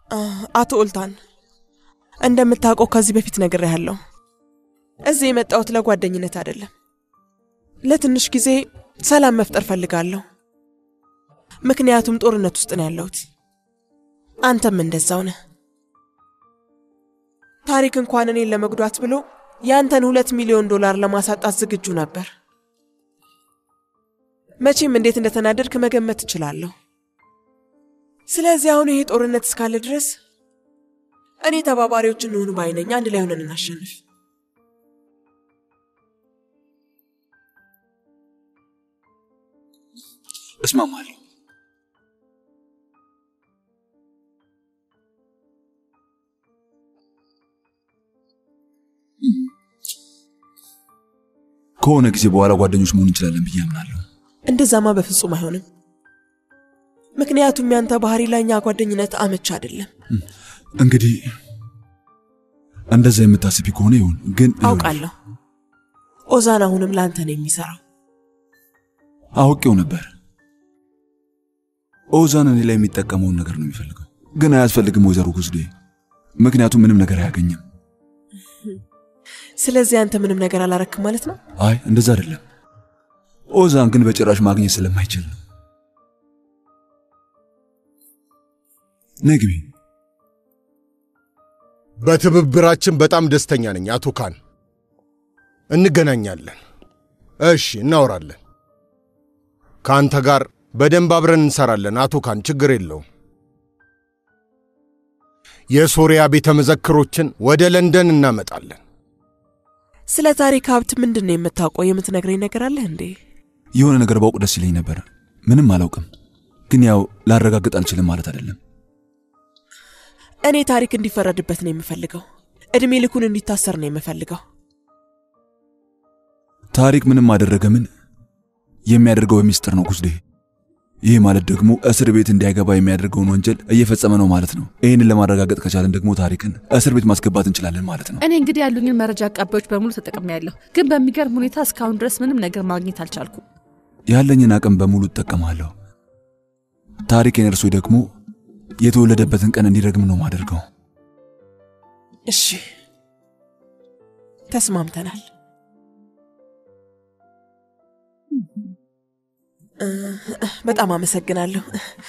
አቶ ኡልታን እንደምታውቀው ከዚህ በፊት ነግሬሃለሁ። እዚህ የመጣሁት ለጓደኝነት አይደለም። ለትንሽ ጊዜ ሰላም መፍጠር ፈልጋለሁ። ምክንያቱም ጦርነት ውስጥ ነው ያለሁት። አንተም እንደዛው ነህ። ታሪክ እንኳን እኔን ለመጉዳት ብሎ ያንተን ሁለት ሚሊዮን ዶላር ለማሳጣት ዝግጁ ነበር። መቼም እንዴት እንደተናደድክ መገመት እችላለሁ። ስለዚህ አሁን ይሄ ጦርነት እስካለ ድረስ እኔ ተባባሪዎች እንሆኑ ባይነኝ። አንድ ላይ ሆነን እናሸንፍ። እስማማለሁ። ከሆነ ጊዜ በኋላ ጓደኞች መሆን እንችላለን ብዬ አምናለሁ። እንደዛማ በፍጹም አይሆንም። ምክንያቱም ያንተ ባህሪ ለእኛ ጓደኝነት አመች አይደለም። እንግዲህ እንደዛ የምታስቢ ከሆነ ይሁን። ግን አውቃለሁ ኦዛን አሁንም ለአንተ ነው የሚሰራው። አውቄው ነበር። ኦዛን እኔ ላይ የሚጠቀመውን ነገር ነው የሚፈልገው። ግን አያስፈልግም ወይዘሮ ጉዝዴ፣ ምክንያቱም ምንም ነገር አያገኝም። ስለዚህ አንተ ምንም ነገር አላረክም ማለት ነው? አይ እንደዛ አይደለም። ኦዛን ግን በጭራሽ ማግኘት ስለማይችል ነው። ነግቢ በትብብራችን በጣም ደስተኛ ነኝ አቶ ካን። እንገናኛለን። እሺ፣ እናወራለን። ከአንተ ጋር በደንብ አብረን እንሰራለን አቶ ካን፣ ችግር የለውም። የሶሪያ ቤተ መዘክሮችን ወደ ለንደን እናመጣለን። ስለ ታሪክ ሀብት ምንድን ነው የምታውቀው? የምትነግረኝ ነገር አለህ እንዴ? የሆነ ነገር ባውቅ ደስ ይለኝ ነበር። ምንም አላውቅም፣ ግን ያው ላረጋግጥ አልችልም ማለት አይደለም። እኔ ታሪክ እንዲፈረድበት ነው የምፈልገው። እድሜ ልኩን እንዲታሰር ነው የምፈልገው። ታሪክ ምንም አደረገ ምን የሚያደርገው በሚስጥር ነው ጉዝዴ። ይህ ማለት ደግሞ እስር ቤት እንዲያገባ የሚያደርገውን ወንጀል እየፈጸመ ነው ማለት ነው። ይህንን ለማረጋገጥ ከቻለን ደግሞ ታሪክን እስር ቤት ማስገባት እንችላለን ማለት ነው። እኔ እንግዲህ ያሉኝን መረጃ አቃባዮች በሙሉ ተጠቅሜያለሁ፣ ግን በሚገርም ሁኔታ እስካሁን ድረስ ምንም ነገር ማግኘት አልቻልኩም። ያለኝን አቅም በሙሉ እጠቀማለሁ። ታሪኬን እርሶ ደግሞ የተወለደበትን ቀን እንዲረግም ነው ማደርገው። እሺ፣ ተስማምተናል። በጣም አመሰግናለሁ።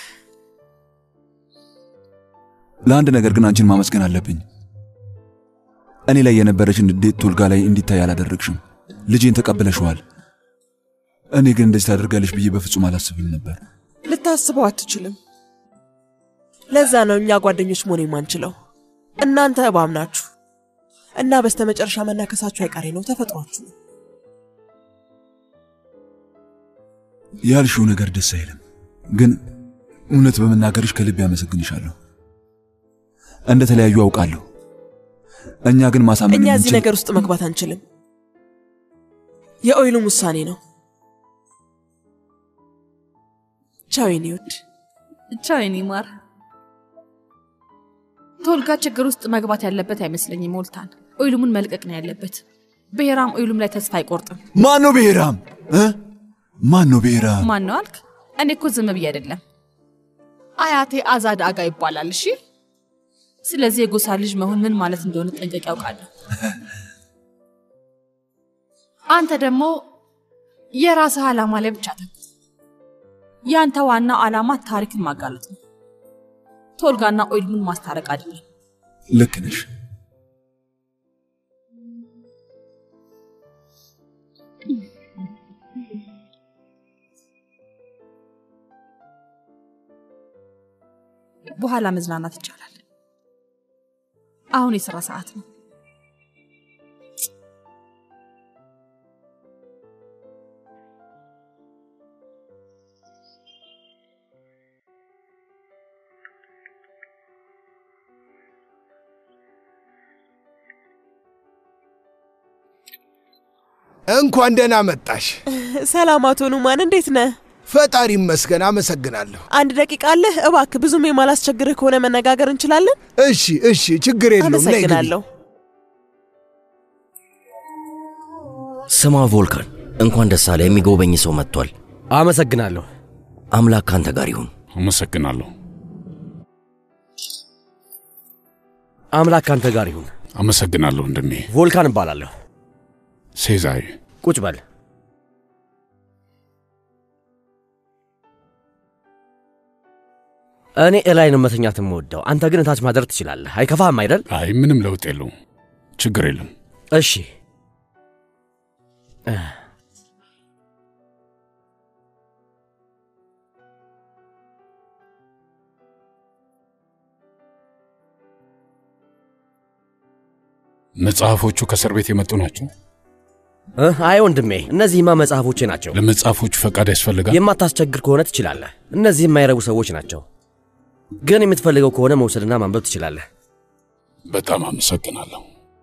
ለአንድ ነገር ግን አንቺን ማመስገን አለብኝ። እኔ ላይ የነበረችን ንዴት ቶልጋ ላይ እንዲታይ አላደረግሽም። ልጄን ተቀብለሽዋል። እኔ ግን እንደዚህ ታደርጋለሽ ብዬ በፍጹም አላስብም ነበር። ልታስበው አትችልም። ለዛ ነው እኛ ጓደኞች መሆን የማንችለው። እናንተ እባብ ናችሁ እና በስተመጨረሻ መናከሳችሁ አይቀሬ ነው፣ ተፈጥሯችሁ ነው። ያልሽው ነገር ደስ አይልም፣ ግን እውነት በመናገርሽ ከልብ ያመሰግንሻለሁ። እንደ ተለያዩ አውቃለሁ። እኛ ግን ማሳመን እኛ እዚህ የምንችል ነገር ውስጥ መግባት አንችልም። የኦይሉም ውሳኔ ነው። ቻው የኔ ውድ። ቻው የኔ ማር። ቶልጋ ችግር ውስጥ መግባት ያለበት አይመስለኝም። ሞልታን ኦይሉሙን መልቀቅ ነው ያለበት። ብሔራም ኦይሉም ላይ ተስፋ አይቆርጥም። ማን ነው ብሔራም እ ማን ነው ብሔራም? ማን ነው አልክ? እኔ እኮ ዝም ብዬ አይደለም። አያቴ አዛድ አጋ ይባላል። እሺ፣ ስለዚህ የጎሳ ልጅ መሆን ምን ማለት እንደሆነ ጠንቀቅ ያውቃለሁ። አንተ ደግሞ የራስህ ዓላማ ላይ ብቻ ተኩስ። ያንተ ዋና ዓላማ ታሪክን ማጋለጥ ነው። ቶልጋና ኦይልሙን ማስታረቅ አይደለም። ልክ ነሽ። በኋላ መዝናናት ይቻላል። አሁን የሥራ ሰዓት ነው። እንኳን ደህና መጣሽ። ሰላም አቶ ኑማን፣ እንዴት ነህ? ፈጣሪ ይመስገን፣ አመሰግናለሁ። አንድ ደቂቃ አለህ? እባክህ ብዙም የማላስቸግርህ ከሆነ መነጋገር እንችላለን? እሺ፣ እሺ፣ ችግር የለውም። ነይ ግቢ። አመሰግናለሁ። ስማ ቮልካን፣ እንኳን ደስ አለ። የሚጎበኝ ሰው መጥቷል። አመሰግናለሁ። አምላክ ካንተ ጋር ይሁን። አመሰግናለሁ። አምላክ ካንተ ጋር ይሁን። አመሰግናለሁ ወንድሜ። ቮልካን እባላለሁ። ሴዛይ ቁጭ በል። እኔ እላይ ነው መተኛት የምወደው፣ አንተ ግን እታች ማደር ትችላለህ። አይከፋህም አይደል? አይ ምንም ለውጥ የለውም። ችግር የለም። እሺ። መጽሐፎቹ ከእስር ቤት የመጡ ናቸው። እ? አይ ወንድሜ፣ እነዚህማ መጽሐፎቼ ናቸው። ለመጽሐፎቹ ፈቃድ ያስፈልጋል። የማታስቸግር ከሆነ ትችላለህ። እነዚህ የማይረቡ ሰዎች ናቸው። ግን የምትፈልገው ከሆነ መውሰድና ማንበብ ትችላለህ። በጣም አመሰግናለሁ።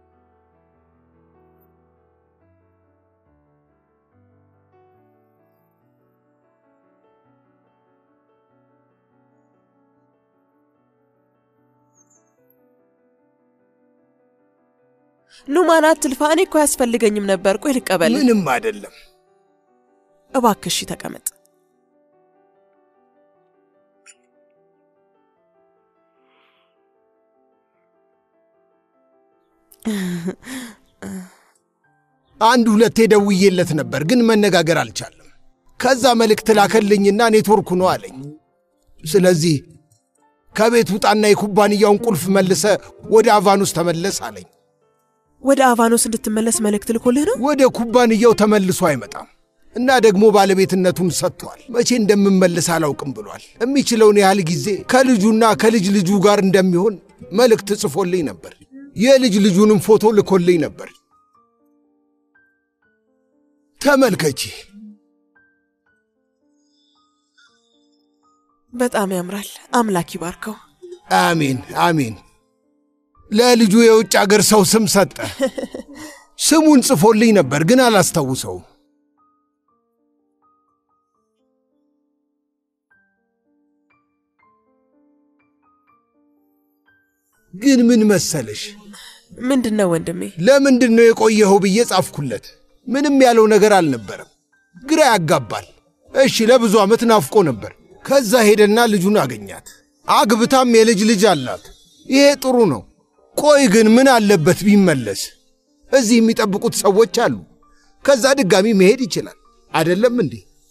ኑማን አትልፋ። እኔ እኮ አያስፈልገኝም ነበር። ቆይ ልቀበል። ምንም አይደለም። እባክህ እሺ ተቀመጥ። አንድ ሁለቴ ደውዬለት ነበር፣ ግን መነጋገር አልቻለም። ከዛ መልእክት ላከልኝና ኔትወርኩ ነው አለኝ። ስለዚህ ከቤት ውጣና የኩባንያውን ቁልፍ መልሰ ወደ አቫኖስ ተመለስ አለኝ። ወደ አቫኖስ እንድትመለስ መልእክት ልኮልህ ነው? ወደ ኩባንያው ተመልሶ አይመጣም እና ደግሞ ባለቤትነቱን ሰጥቷል። መቼ እንደምመለስ አላውቅም ብሏል። የሚችለውን ያህል ጊዜ ከልጁና ከልጅ ልጁ ጋር እንደሚሆን መልእክት ጽፎልኝ ነበር። የልጅ ልጁንም ፎቶ ልኮልኝ ነበር። ተመልከቺ። በጣም ያምራል። አምላክ ይባርከው። አሜን አሜን። ለልጁ የውጭ አገር ሰው ስም ሰጠ። ስሙን ጽፎልኝ ነበር ግን አላስታውሰውም። ግን ምን መሰለሽ፣ ምንድን ነው ወንድሜ? ለምንድን ነው የቆየኸው ብዬ ጻፍኩለት። ምንም ያለው ነገር አልነበረም። ግራ ያጋባል። እሺ ለብዙ ዓመት ናፍቆ ነበር። ከዛ ሄደና ልጁን አገኛት። አግብታም የልጅ ልጅ አላት። ይሄ ጥሩ ነው። ቆይ ግን ምን አለበት ቢመለስ? እዚህ የሚጠብቁት ሰዎች አሉ። ከዛ ድጋሚ መሄድ ይችላል። አይደለም እንዴ?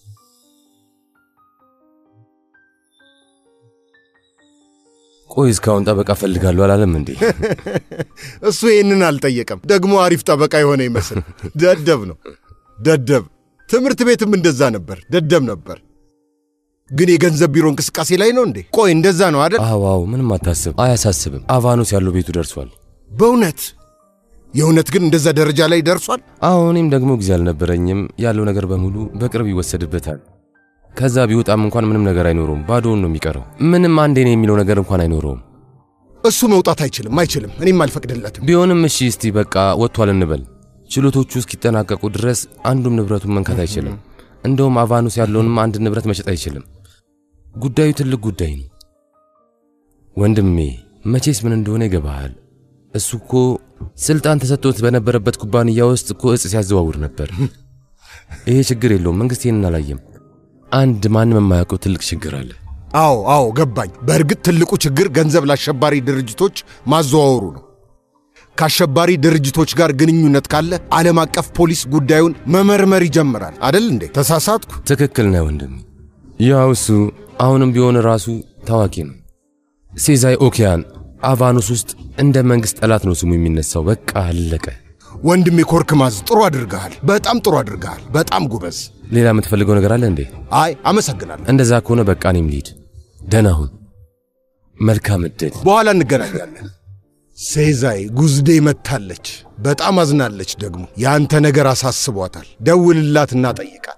ቆይ እስካሁን ጠበቃ ፈልጋለሁ አላለም እንዴ? እሱ ይህንን አልጠየቀም። ደግሞ አሪፍ ጠበቃ የሆነ ይመስል ደደብ ነው። ደደብ ትምህርት ቤትም እንደዛ ነበር። ደደብ ነበር። ግን የገንዘብ ቢሮ እንቅስቃሴ ላይ ነው እንዴ? ቆይ እንደዛ ነው አይደል? አዎ አዎ፣ ምንም አታስብ፣ አያሳስብም። አቫኖስ ያለው ቤቱ ደርሷል። በእውነት የእውነት ግን እንደዛ ደረጃ ላይ ደርሷል? አዎ፣ እኔም ደግሞ ጊዜ አልነበረኝም። ያለው ነገር በሙሉ በቅርብ ይወሰድበታል። ከዛ ቢወጣም እንኳን ምንም ነገር አይኖረውም። ባዶውን ነው የሚቀረው። ምንም አንዴ ነው የሚለው ነገር እንኳን አይኖረውም። እሱ መውጣት አይችልም፣ አይችልም። እኔም አልፈቅድለትም። ቢሆንም እሺ፣ እስቲ በቃ ወጥቷል እንበል። ችሎቶቹ እስኪጠናቀቁ ድረስ አንዱም ንብረቱን መንካት አይችልም። እንደውም አቫኖስ ያለውንም አንድ ንብረት መሸጥ አይችልም። ጉዳዩ ትልቅ ጉዳይ ነው ወንድሜ። መቼስ ምን እንደሆነ ይገባሃል። እሱ እኮ ስልጣን ተሰጥቶት በነበረበት ኩባንያ ውስጥ እኮ እጽ ሲያዘዋውር ነበር። ይሄ ችግር የለውም። መንግስት ይህንን አላየም። አንድ ማንም የማያውቀው ትልቅ ችግር አለ። አዎ አዎ፣ ገባኝ። በእርግጥ ትልቁ ችግር ገንዘብ ለአሸባሪ ድርጅቶች ማዘዋወሩ ነው። ከአሸባሪ ድርጅቶች ጋር ግንኙነት ካለ ዓለም አቀፍ ፖሊስ ጉዳዩን መመርመር ይጀምራል። አደል እንዴ? ተሳሳትኩ? ትክክል ነህ ወንድሜ። ያው እሱ አሁንም ቢሆን ራሱ ታዋቂ ነው። ሴዛይ ኦኪያን አቫኖስ ውስጥ እንደ መንግሥት ጠላት ነው ስሙ የሚነሳው። በቃ አለቀ። ወንድሜ ኮርክማዝ፣ ጥሩ አድርገሃል። በጣም ጥሩ አድርገሃል። በጣም ጉበዝ። ሌላ የምትፈልገው ነገር አለ እንዴ? አይ አመሰግናለሁ። እንደዛ ከሆነ በቃ እኔም ልሂድ። ደህና ሁን። መልካም ዕድል። በኋላ እንገናኛለን። ሴዛይ ጉዝዴ መታለች። በጣም አዝናለች። ደግሞ የአንተ ነገር አሳስቧታል። ደውልላትና ጠይቃት።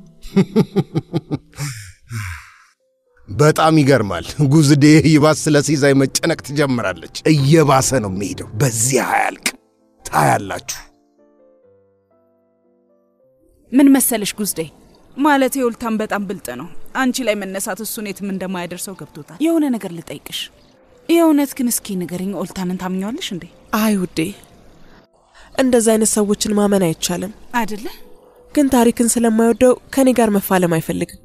በጣም ይገርማል። ጉዝዴ ይባስ ስለ ሴዛይ መጨነቅ ትጀምራለች። እየባሰ ነው የሚሄደው። በዚህ አያልቅ። ታያላችሁ። ምን መሰለሽ ጉዝዴ፣ ማለት የውልታን በጣም ብልጥ ነው። አንቺ ላይ መነሳት እሱን የትም እንደማያደርሰው ገብቶታል። የሆነ ነገር ልጠይቅሽ። የእውነት ግን እስኪ ንገሪኝ፣ ኦልታንን ታምኘዋለሽ እንዴ? አይ ውዴ፣ እንደዚህ አይነት ሰዎችን ማመን አይቻልም። አደለ? ግን ታሪክን ስለማይወደው ከኔ ጋር መፋለም አይፈልግም።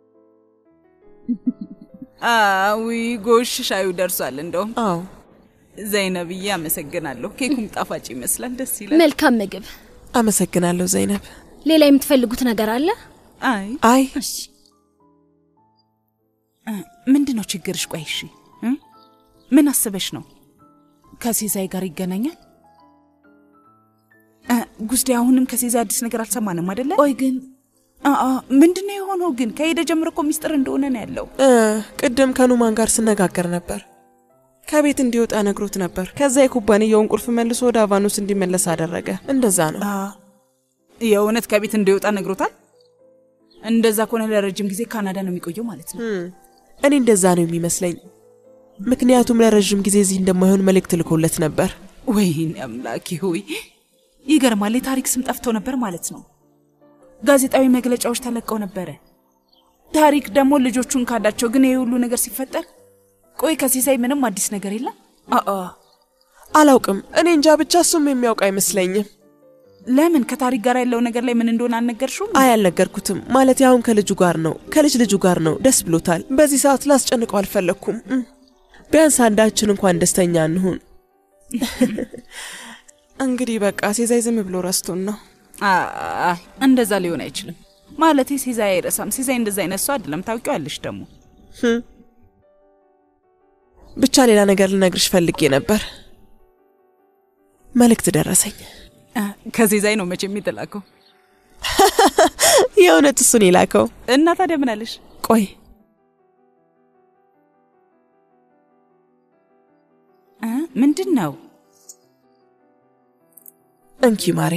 አዊ ጎሽ፣ ሻዩ ደርሷል። እንደውም አዎ ዘይነብዬ አመሰግናለሁ። ኬኩም ጣፋጭ ይመስላል። ደስ ይላል። መልካም ምግብ። አመሰግናለሁ ዘይነብ። ሌላ የምትፈልጉት ነገር አለ? አይ አይ እሺ ምንድን ነው ችግርሽ? ቆይ እሺ እ? ምን አስበሽ ነው? ከሴዛይ ጋር ይገናኛል? እ፣ ጉዝዴ አሁንም ከሴዛይ አዲስ ነገር አልሰማንም አይደለ? ቆይ ግን ምንድን ነው የሆነው? ግን ከሄደ ጀምሮ እኮ ሚስጥር እንደሆነ ነው ያለው። እ፣ ቅድም ከኑማን ጋር ስነጋገር ነበር። ከቤት እንዲወጣ ነግሮት ነበር። ከዛ የኩባንያውን ቁልፍ መልሶ ወደ አቫኖስ እንዲመለስ አደረገ። እንደዛ ነው። አ፣ የእውነት ከቤት እንዲወጣ ነግሮታል። እንደዛ ከሆነ ለረጅም ጊዜ ካናዳ ነው የሚቆየው ማለት ነው። እም፣ እኔ እንደዛ ነው የሚመስለኝ። ምክንያቱም ለረዥም ጊዜ እዚህ እንደማይሆን መልእክት ልኮለት ነበር። ወይኔ አምላኬ ሆይ ይገርማል። የታሪክ ስም ጠፍተው ነበር ማለት ነው። ጋዜጣዊ መግለጫዎች ተለቀው ነበረ። ታሪክ ደግሞ ልጆቹን ካዳቸው። ግን ይህ ሁሉ ነገር ሲፈጠር ቆይ ከሲሳይ ምንም አዲስ ነገር የለም? አአ አላውቅም። እኔ እንጃ ብቻ እሱም የሚያውቅ አይመስለኝም። ለምን ከታሪክ ጋር ያለው ነገር ላይ ምን እንደሆነ አልነገርሽውም? አይ አልነገርኩትም። ማለት አሁን ከልጁ ጋር ነው፣ ከልጅ ልጁ ጋር ነው። ደስ ብሎታል። በዚህ ሰዓት ላስጨንቀው አልፈለግኩም። እም፣ ቢያንስ አንዳችን እንኳን ደስተኛ እንሁን። እንግዲህ በቃ ሴዛይ ዝም ብሎ ረስቶን ነው። አይ እንደዛ ሊሆን አይችልም። ማለቴ ሲዛይ አይረሳም። ሲዛይ እንደዛ አይነት ሰው አይደለም። ታውቂዋለሽ ደግሞ ህም። ብቻ ሌላ ነገር ልነግርሽ ፈልጌ ነበር። መልእክት ደረሰኝ። አ፣ ከሲዛይ ነው መቼም የተላከው። የእውነት እሱን የላከው እና ታዲያ ምን አለሽ? ቆይ አ፣ ምንድን ነው? እንኪ ማሬ።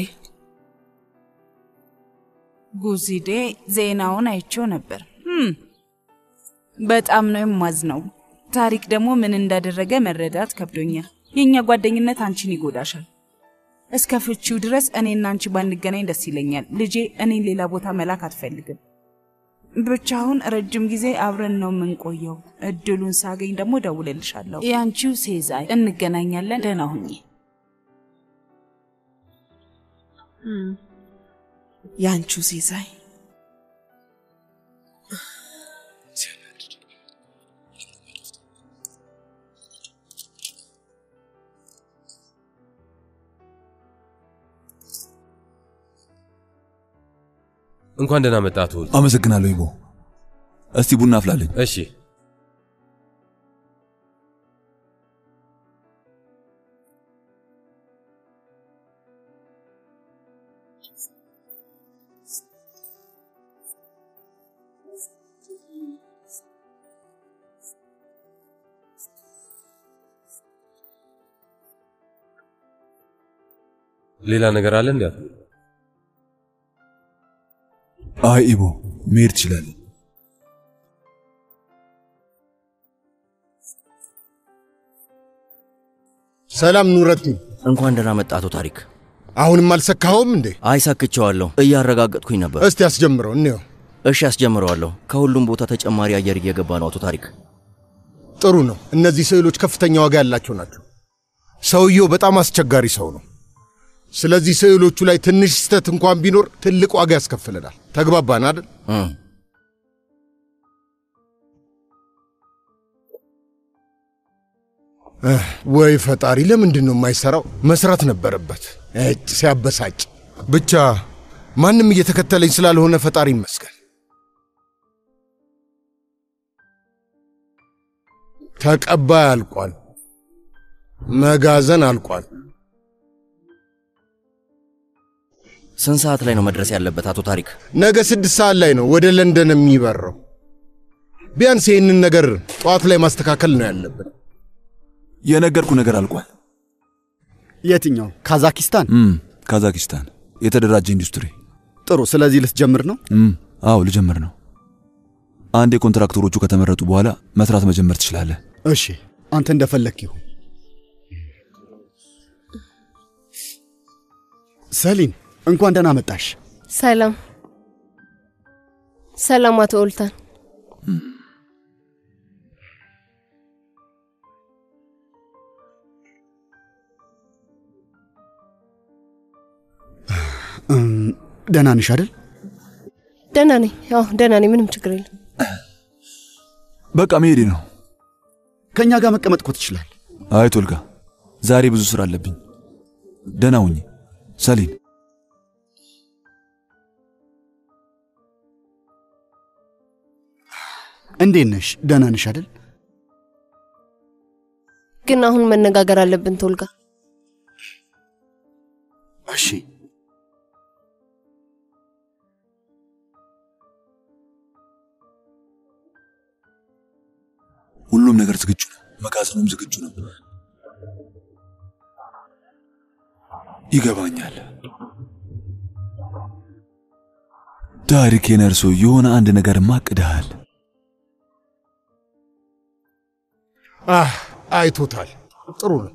ጉዚዴ ዜናውን አይቼው ነበር። ህም፣ በጣም ነው የማዝነው። ታሪክ ደግሞ ምን እንዳደረገ መረዳት ከብዶኛል። የእኛ ጓደኝነት አንቺን ይጎዳሻል። እስከ ፍቺው ድረስ እኔና አንቺ ባንገናኝ ደስ ይለኛል። ልጄ እኔን ሌላ ቦታ መላክ አትፈልግም። ብቻውን ረጅም ጊዜ አብረን ነው የምንቆየው። እድሉን ሳገኝ ደግሞ ደውልልሻለሁ። የአንቺው ሴዛይ፣ እንገናኛለን። ደህና ሁኚ። ያንቺው ሲሳይ እንኳን ደህና መጣህ አቶ ውል። አመሰግናለሁ ይቦ። እስቲ ቡና አፍላለኝ። እሺ ሌላ ነገር አለ እንዴ? አቶ ውል? አይ ኢቦ መሄድ ትችላለህ። ሰላም ኑረትኝ። እንኳን ደህና መጣህ አቶ ታሪክ። አሁንም አልሰካኸውም እንዴ? አይሳክቸዋለሁ፣ እያረጋገጥኩኝ ነበር። እስቲ አስጀምረው እንየው። እሺ አስጀምረዋለሁ። ከሁሉም ቦታ ተጨማሪ አየር እየገባ ነው አቶ ታሪክ። ጥሩ ነው። እነዚህ ስዕሎች ከፍተኛ ዋጋ ያላቸው ናቸው። ሰውየው በጣም አስቸጋሪ ሰው ነው። ስለዚህ ስዕሎቹ ላይ ትንሽ ስህተት እንኳን ቢኖር ትልቅ ዋጋ ያስከፍለናል። ተግባባን አይደል? እም፣ እህ፣ ወይ ፈጣሪ፣ ለምንድን ነው የማይሰራው? መስራት ነበረበት። እጭ ሲያበሳጭ። ብቻ ማንም እየተከተለኝ ስላልሆነ ፈጣሪ ይመስገን። ተቀባይ አልቋል። መጋዘን አልቋል። ስንት ሰዓት ላይ ነው መድረስ ያለበት አቶ ታሪክ? ነገ ስድስት ሰዓት ላይ ነው ወደ ለንደን የሚበረው። ቢያንስ ይህንን ነገር ጠዋት ላይ ማስተካከል ነው ያለብን። የነገርኩ ነገር አልቋል። የትኛው? ካዛኪስታን? እም፣ ካዛኪስታን የተደራጀ ኢንዱስትሪ። ጥሩ። ስለዚህ ልትጀምር ነው? እም፣ አዎ ልጀምር ነው። አንዴ ኮንትራክተሮቹ ከተመረጡ በኋላ መስራት መጀመር ትችላለህ። እሺ፣ አንተ እንደፈለክ ይሁን። ሰሊን እንኳን ደህና መጣሽ። ሰላም ሰላም፣ አቶ ኦልታን። እም፣ ደህና ነሽ አይደል? ደህና ነኝ። አዎ ደህና ነኝ። ምንም ችግር የለም። በቃ መሄዴ ነው። ከእኛ ጋር መቀመጥ እኮ ትችላል። አይ ቶልጋ፣ ዛሬ ብዙ ስራ አለብኝ። ደህና ሁኚ ሰሊን። እንዴት ነሽ? ደህና ነሽ አይደል? ግን አሁን መነጋገር አለብን ቶልጋ። እሺ ሁሉም ነገር ዝግጁ ነው። መጋዘኑም ዝግጁ ነው። ይገባኛል። ታሪክ ነርሶ የሆነ አንድ ነገር ማቅደሃል። አህ አይቶታል። ጥሩ ነው፣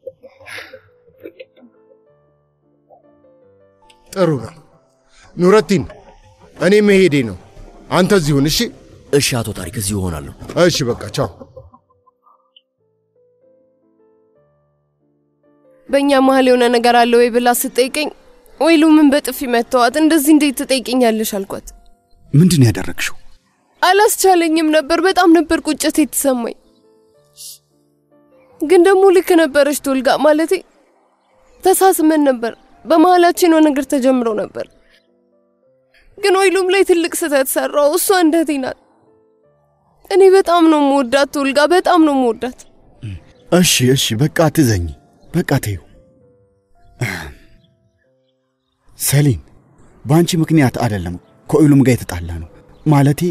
ጥሩ ነው። ኑረቲን፣ እኔ መሄዴ ነው። አንተ እዚሁን። እሺ፣ እሺ አቶ ታሪክ እዚሁ እሆናለሁ። እሺ፣ በቃ ቻው። በእኛ መሀል የሆነ ነገር አለ ወይ ብላ ስጠይቀኝ ወይሉ ምን በጥፊ መተዋት እንደዚህ እንዴት ትጠይቅኛለሽ አልኳት። ምንድን ያደረግሽው? አላስቻለኝም ነበር። በጣም ነበር ቁጭት የተሰማኝ። ግን ደግሞ ልክ ነበረች ቶልጋ። ማለቴ ተሳስመን ነበር። በመሀላችን የሆነ ነገር ተጀምሮ ነበር። ግን ወይሉም ላይ ትልቅ ስህተት ሰራው። እሷ እንደቴ ናት። እኔ በጣም ነው የምወዳት ቶልጋ፣ በጣም ነው የምወዳት። እሺ እሺ፣ በቃ አትዘኝ፣ በቃ ተይው። ሰሊን፣ በአንቺ ምክንያት አይደለም ከኦይሉም ጋር የተጣላ ነው። ማለቴ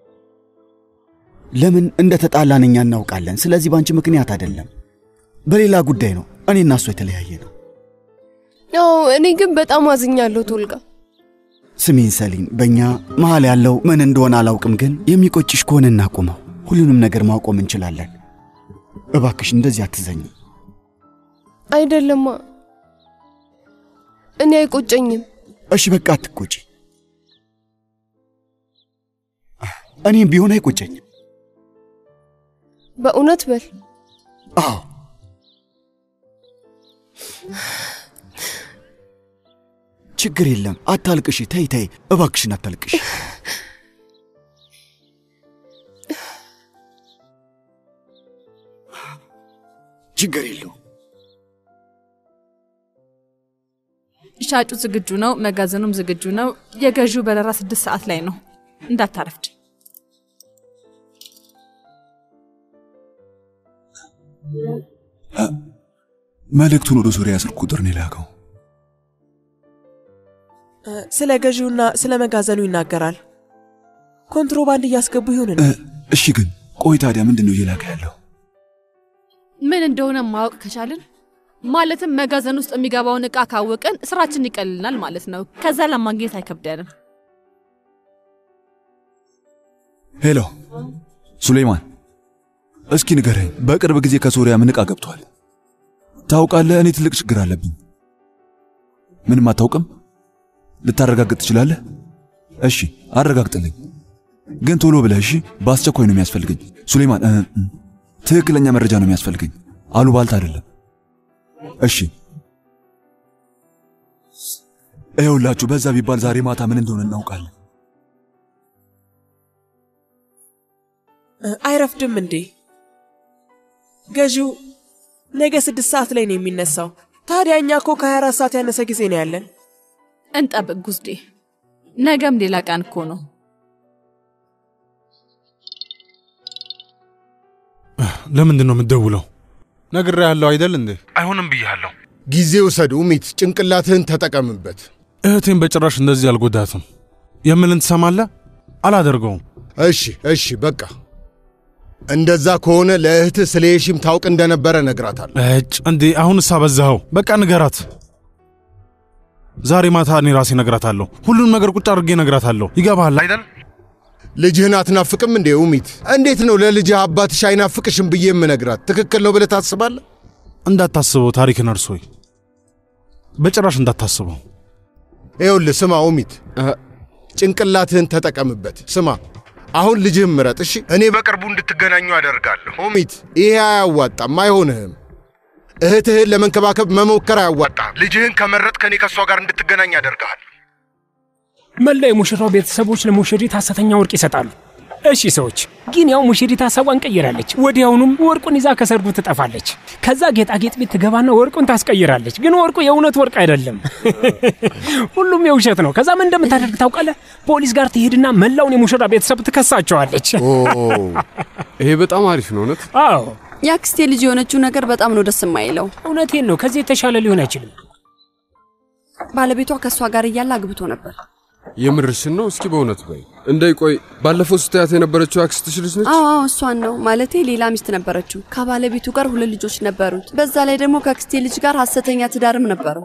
ለምን እንደ ተጣላን እኛ እናውቃለን። ስለዚህ በአንቺ ምክንያት አይደለም፣ በሌላ ጉዳይ ነው። እኔ እና እሱ የተለያየ ነው። አዎ፣ እኔ ግን በጣም አዝኛለሁ ቶልጋ። ስሚን ሰሊን፣ በእኛ መሀል ያለው ምን እንደሆነ አላውቅም፣ ግን የሚቆጭሽ ከሆነ እናቁመው። ሁሉንም ነገር ማቆም እንችላለን። እባክሽ እንደዚህ አትዘኝ። አይደለማ፣ እኔ አይቆጨኝም። እሺ በቃ አትቆጪ። እኔም ቢሆን አይቆጨኝም። በእውነት በል። አዎ ችግር የለም። አታልቅሽ። ተይ ተይ፣ እባክሽን አታልቅሽ። ችግር የለው። ሻጩ ዝግጁ ነው፣ መጋዘኑም ዝግጁ ነው። የገዢው በረራ ስድስት ሰዓት ላይ ነው። እንዳታረፍድ። መልእክቱን ወደ ሶሪያ ስልክ ቁጥር ነው የላከው። ስለ ገዢውና ስለ መጋዘኑ ይናገራል። ኮንትሮባንድ እያስገቡ ይሁን እንዴ? እሺ፣ ግን ቆይ ታዲያ ምንድን ነው እየላከ ያለው? ምን እንደሆነ ማወቅ ከቻልን ማለትም መጋዘን ውስጥ የሚገባውን እቃ ካወቅን ስራችን ይቀልልናል ማለት ነው። ከዛ ለማግኘት አይከብደንም። ሄሎ ሱሌይማን፣ እስኪ ንገረኝ፣ በቅርብ ጊዜ ከሶሪያ ምን ዕቃ ገብቷል? ታውቃለህ፣ እኔ ትልቅ ችግር አለብኝ። ምንም አታውቅም? ልታረጋግጥ ትችላለህ? እሺ አረጋግጥልኝ፣ ግን ቶሎ ብለህ እሺ። በአስቸኳይ ነው የሚያስፈልገኝ ሱሌይማን። እ እ ትክክለኛ መረጃ ነው የሚያስፈልገኝ፣ አሉባልታ አይደለም። እሺ ይኸውላችሁ፣ በዛ ቢባል ዛሬ ማታ ምን እንደሆነ እናውቃለን። አይረፍድም እንዴ? ገዢው ነገ ስድስት ሰዓት ላይ ነው የሚነሳው። ታዲያ እኛ እኮ ከ24 ሰዓት ያነሰ ጊዜ ነው ያለን። እንጠብቅ ጉዝዴ፣ ነገም ሌላ ቀን እኮ ነው። ለምንድን ነው የምትደውለው? ነግሬሃለሁ አይደል እንዴ? አይሆንም ብያለሁ። ጊዜ ውሰድ ኡሚት፣ ጭንቅላትህን ተጠቀምበት። እህቴን በጭራሽ እንደዚህ አልጎዳትም። የምልን ትሰማለህ? አላደርገውም። እሺ እሺ፣ በቃ እንደዛ ከሆነ ለእህትህ ስለ የሺም ታውቅ እንደነበረ ነግራታለሁ። እጭ እንዴ! አሁንስ አበዛኸው። በቃ ንገራት። ዛሬ ማታ እኔ ራሴ ነግራታለሁ። ሁሉንም ነገር ቁጭ አድርጌ ነግራታለሁ። ይገባሃል አይደል? ልጅህን አትናፍቅም እንዴ ኡሚት? እንዴት ነው ለልጅህ አባትሽ አይናፍቅሽም ብዬ የምነግራት? ትክክል ነው ብለህ ታስባለህ? እንዳታስበው ታሪክን እርሶይ፣ በጭራሽ እንዳታስበው። ይኸውልህ ስማ ኡሚት፣ ጭንቅላትህን ተጠቀምበት። ስማ አሁን ልጅህን ምረጥ እሺ። እኔ በቅርቡ እንድትገናኙ አደርጋለሁ። ኡሚት፣ ይሄ አያዋጣም፣ አይሆንህም። እህትህን ለመንከባከብ መሞከር አያዋጣም። ልጅህን ከመረጥ ከእኔ ከእሷ ጋር እንድትገናኝ ያደርግሃል። መላ የሙሽራው ቤተሰቦች ለሙሽሪት ሐሰተኛ ወርቅ ይሰጣሉ። እሺ ሰዎች ግን ያው ሙሽሪት ሀሳቧን ቀይራለች። ወዲያውኑም ወርቁን ይዛ ከሰርጉ ትጠፋለች። ከዛ ጌጣጌጥ ቤት ትገባና ወርቁን ታስቀይራለች። ግን ወርቁ የእውነት ወርቅ አይደለም፣ ሁሉም የውሸት ነው። ከዛ ምን እንደምታደርግ ታውቃለህ? ፖሊስ ጋር ትሄድና መላውን የሙሽራ ቤተሰብ ትከሳቸዋለች። ይሄ በጣም አሪፍ ነው እውነት። አዎ የአክስቴ ልጅ የሆነችው ነገር በጣም ነው ደስ የማይለው። እውነቴን ነው። ከዚህ የተሻለ ሊሆን አይችልም። ባለቤቷ ከእሷ ጋር እያለ አግብቶ ነበር። የምርሽን ነው? እስኪ በእውነት በይ። እንዳይቆይ ባለፈው ስታያት የነበረችው አክስትሽ ልጅ ነች? አዎ አዎ፣ እሷን ነው ማለቴ። ሌላ ሚስት ነበረችው። ከባለቤቱ ጋር ሁለት ልጆች ነበሩት። በዛ ላይ ደግሞ ከአክስቴ ልጅ ጋር ሀሰተኛ ትዳርም ነበረው።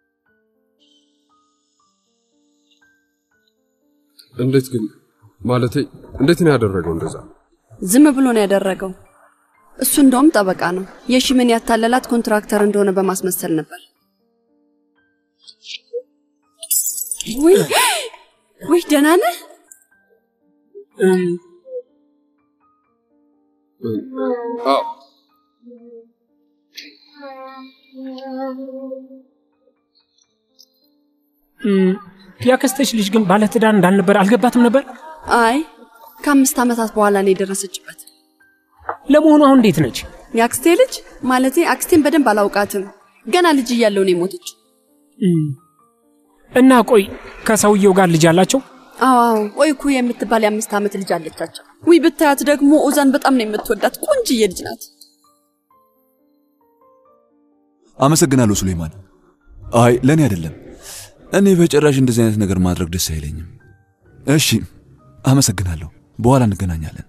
እንዴት ግን ማለቴ እንዴት ነው ያደረገው እንደዛ? ዝም ብሎ ነው ያደረገው። እሱ እንደውም ጠበቃ ነው። የሺምን ያታለላት ኮንትራክተር እንደሆነ በማስመሰል ነበር። ውይ ውይ፣ ደህና ነህ? አዎ እም፣ ያክስትሽ ልጅ ግን ባለትዳር እንዳልነበር አልገባትም ነበር። አይ ከአምስት ዓመታት በኋላ ነው የደረሰችበት። ለመሆኑ አሁን እንዴት ነች? የአክስቴ ልጅ ማለቴ አክስቴን በደንብ አላውቃትም። ገና ልጅ እያለው ነው የሞተች። እም፣ እና ቆይ ከሰውየው ጋር ልጅ አላቸው? አዎ አዎ፣ ወይኩ የምትባል የአምስት ዓመት ልጅ አለቻቸው። ውይ ብታያት ደግሞ ኦዛን በጣም ነው የምትወዳት። ቆንጅዬ ልጅ ናት። አመሰግናለሁ ሱሌማን። አይ ለእኔ አይደለም። እኔ በጭራሽ እንደዚህ አይነት ነገር ማድረግ ደስ አይለኝም። እሺ አመሰግናለሁ። በኋላ እንገናኛለን።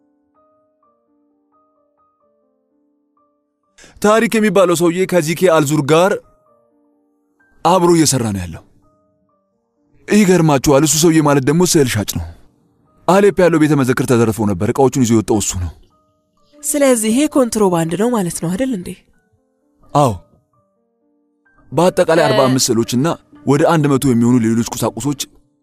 ታሪክ የሚባለው ሰውዬ ከዚኬ አልዙር ጋር አብሮ እየሰራ ነው ያለው። ይገርማችኋል። እሱ ሰውዬ ማለት ደግሞ ስዕል ሻጭ ነው። አሌፕ ያለው ቤተ መዘክር ተዘርፎ ነበር። እቃዎቹን ይዞ የወጣው እሱ ነው። ስለዚህ ይሄ ኮንትሮባንድ ነው ማለት ነው አይደል እንዴ? አዎ በአጠቃላይ 45 ስዕሎችና ወደ አንድ መቶ የሚሆኑ ሌሎች ቁሳቁሶች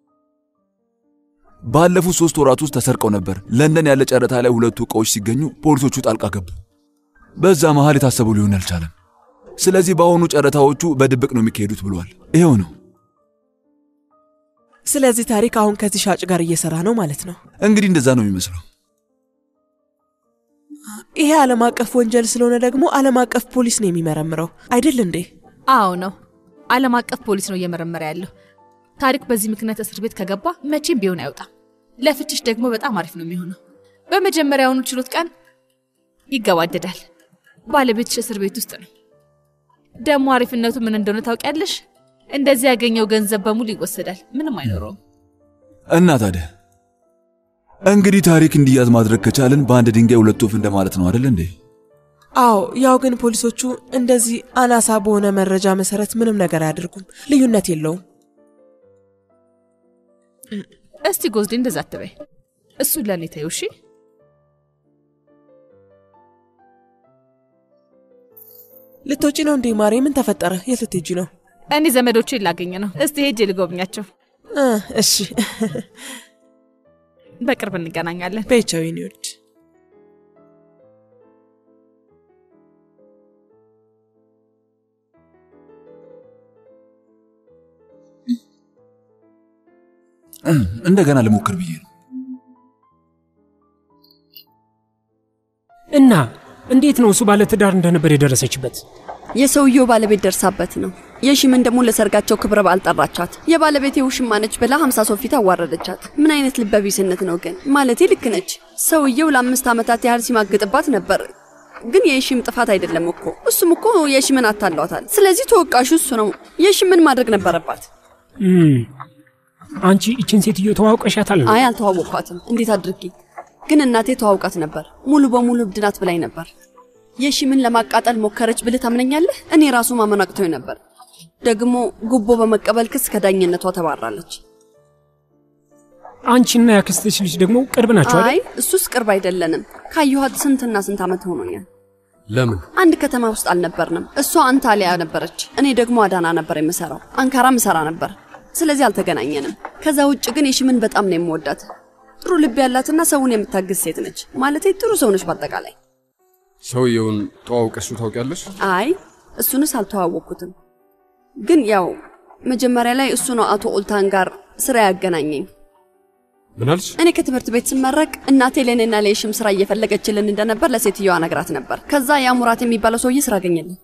ባለፉት ሶስት ወራት ውስጥ ተሰርቀው ነበር። ለንደን ያለ ጨረታ ላይ ሁለቱ ዕቃዎች ሲገኙ ፖሊሶቹ ጣልቃ ገቡ። በዛ መሃል የታሰበው ሊሆን አልቻለም። ስለዚህ በአሁኑ ጨረታዎቹ በድብቅ ነው የሚካሄዱት ብሏል። ይኸው ነው። ስለዚህ ታሪክ አሁን ከዚህ ሻጭ ጋር እየሰራ ነው ማለት ነው። እንግዲህ እንደዛ ነው የሚመስለው። ይሄ ዓለም አቀፍ ወንጀል ስለሆነ ደግሞ ዓለም አቀፍ ፖሊስ ነው የሚመረምረው አይደል እንዴ? አዎ ነው። ዓለም አቀፍ ፖሊስ ነው እየመረመረ ያለው። ታሪክ በዚህ ምክንያት እስር ቤት ከገባ መቼም ቢሆን አይወጣም። ለፍችሽ ደግሞ በጣም አሪፍ ነው የሚሆነው። በመጀመሪያውኑ ችሎት ቀን ይገባደዳል። ባለቤትሽ እስር ቤት ውስጥ ነው። ደግሞ አሪፍነቱ ምን እንደሆነ ታውቂያለሽ? እንደዚህ ያገኘው ገንዘብ በሙሉ ይወሰዳል። ምንም አይኖረውም። እና ታዲያ እንግዲህ ታሪክ እንዲያዝ ማድረግ ከቻልን በአንድ ድንጋይ ሁለት ወፍ እንደማለት ነው አይደል እንዴ? አዎ፣ ያው ግን ፖሊሶቹ እንደዚህ አናሳ በሆነ መረጃ መሰረት ምንም ነገር አያደርጉም። ልዩነት የለውም። እስቲ ጎዝዴ እንደዛ አትበይ። እሱን ለእኔ ተይው እሺ። ልትወጪ ነው እንዴ ማሬ? ምን ተፈጠረ? የት ልትሄጂ ነው? እኔ ዘመዶቼን ላገኝ ነው። እስቲ ሄጄ ልጎብኛቸው። እ እሺ በቅርብ እንገናኛለን። በይቻው የኔ ውድ። እንደገና ልሞክር ብዬ ነው። እና እንዴት ነው እሱ ባለትዳር እንደነበር የደረሰችበት? የሰውየው ባለቤት ደርሳበት ነው። የሺምን ደግሞ ለሰርጋቸው ክብረ በዓል ጠራቻት። የባለቤቴ ውሽማ ነች ብላ ሀምሳ ሰው ፊት አዋረደቻት። ምን አይነት ልበቢስነት ነው ግን! ማለቴ ልክ ነች። ሰውየው ለአምስት ዓመታት ያህል ሲማግጥባት ነበር። ግን የሺም ጥፋት አይደለም እኮ እሱም እኮ የሺምን አታሏታል። ስለዚህ ተወቃሹ እሱ ነው። የሺምን ማድረግ ነበረባት። እም፣ አንቺ ይችን ሴትዮ ተዋውቀሻታል? አይ አልተዋወቅኳትም። እንዴት አድርጌ ግን እናቴ ተዋውቃት ነበር። ሙሉ በሙሉ እብድ ናት ብላኝ ነበር። የሺምን ለማቃጠል ሞከረች ብልህ ታምነኛለህ? እኔ ራሱ ማመን አቅቶኝ ነበር። ደግሞ ጉቦ በመቀበል ክስ ከዳኝነቷ ተባራለች። አንቺና ያክስትሽ ልጅ ደግሞ ቅርብ ናቸው አይ አይደል? እሱስ ቅርብ አይደለንም። ካየኋት ስንትና ስንት ዓመት ሆኖኛል። ለምን አንድ ከተማ ውስጥ አልነበርንም። እሷ አንታሊያ ነበረች፣ እኔ ደግሞ አዳና ነበር የምሰራው። አንካራ ምሰራ ነበር። ስለዚህ አልተገናኘንም። ከዛ ውጭ ግን የሺምን በጣም ነው የምወዳት። ጥሩ ልብ ያላትና ሰውን የምታግዝ ሴት ነች። ማለቴ ጥሩ ሰው ነች በአጠቃላይ። ሰውየውን ተዋውቀሽው ታውቂያለሽ? አይ እሱንስ አልተዋወቅኩትም። ግን ያው መጀመሪያ ላይ እሱ ነው አቶ ኦልታን ጋር ስራ ያገናኘኝ። ምን አልሽ? እኔ ከትምህርት ቤት ስመረቅ እናቴ ለእኔና ለየሽም ስራ እየፈለገችልን እንደነበር ለሴትዮዋ ነግራት ነበር። ከዛ ያ ሙራት የሚባለው ሰውዬ ስራ አገኘልን።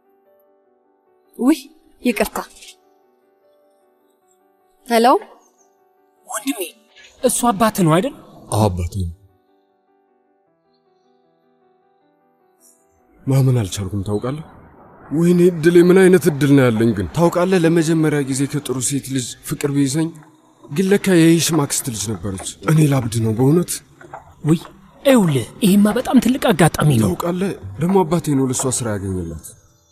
ውይ ይቅርታ። ሄሎ ወንድሜ፣ እሱ አባት ነው አይደል? አዎ አባቴ ነው። ማመን አልቻልኩም። ታውቃለህ? ወይኔ እድሌ! ምን አይነት እድል ነው ያለኝ ግን። ታውቃለህ፣ ለመጀመሪያ ጊዜ ከጥሩ ሴት ልጅ ፍቅር ቢይዘኝ ግን ለካ የይሽም አክስት ልጅ ነበረች። እኔ ላብድ ነው በእውነት። ውይ ይኸውልህ፣ ይህማ በጣም ትልቅ አጋጣሚ ነው። ታውቃለህ፣ ደግሞ አባቴ ነው ለእሷ ስራ ያገኘላት።